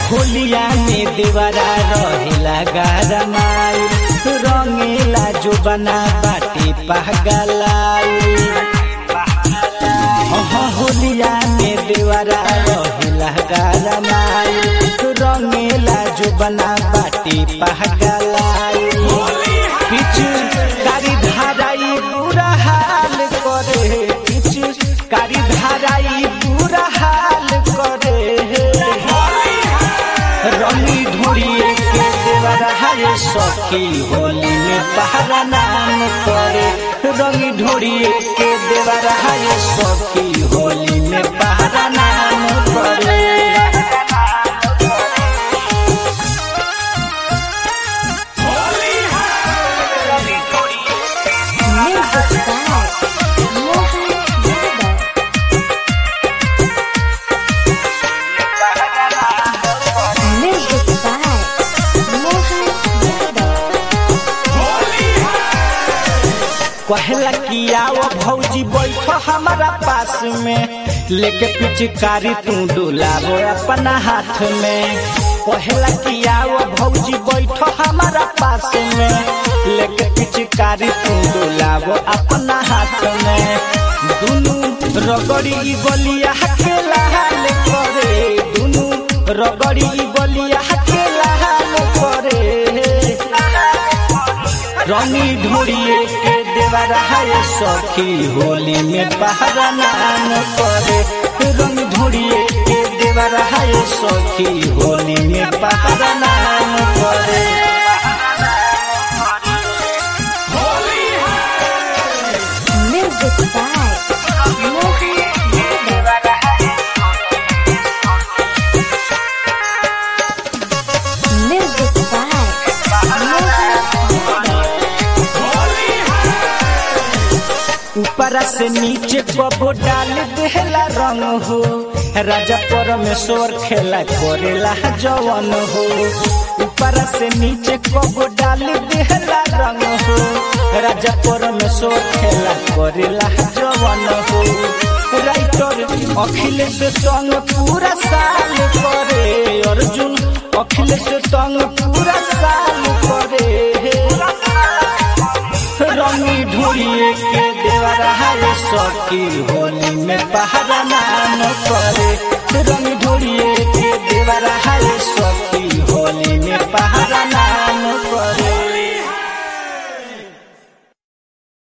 होलिया में देवरा रहेला गारमाई रंगेला जो बना बाटे पहगलाई हाँ होलिया में देवरा रहेला गारमाई रंगेला जो बना बाटे पहगलाई पिछु कारी धाराई बुरा हाल करे पिछु कारी धाराई बुरा हाल करे रंगी ढूंढिए के देवर हाय सखी होली में पहरा नाम करे रंगी ढूंढिए के देवर हाय सखी होली में पहरा नाम करे Music by Mohan Yadav. Music by Mohan Yadav. कहला कि आओ भौजी बैठो हमारा पास में लेके पिचकारी तू डुलाबो अपना हाथ में कहला कि आओ भौजी बैठो हमारा पास में लेके पिचकारी तू डुलाबो अपना हाथ में दुनू रगड़ी बलिया के लाल करे दुनू रगड़ी बलिया के लाल करे रंगी ढूंढिए के देवर हाय सखी होली में पहरा नाम करे रंग ढूंढिए के देवर हाय सखी होली में पहरा नाम करे Music by Mohan Yadav. Music by Mohan Yadav. ऊपर से नीचे कबो डाल देला रंग हो राजा परमेश्वर खेला करेला जवन हो ऊपर से नीचे कबो डाल देला रंग हो राजा परमेश्वर खेला करेला जवन हो राइटर अखिलेश संग पूरा साल करे अर्जुन अखिलेश संग पूरा साल करे रंगी ढूंढिए के देवर हाय सखी होली में पहरा नाम करे रंगी ढूंढिए के देवर हाय सखी होली में पहरा नाम करे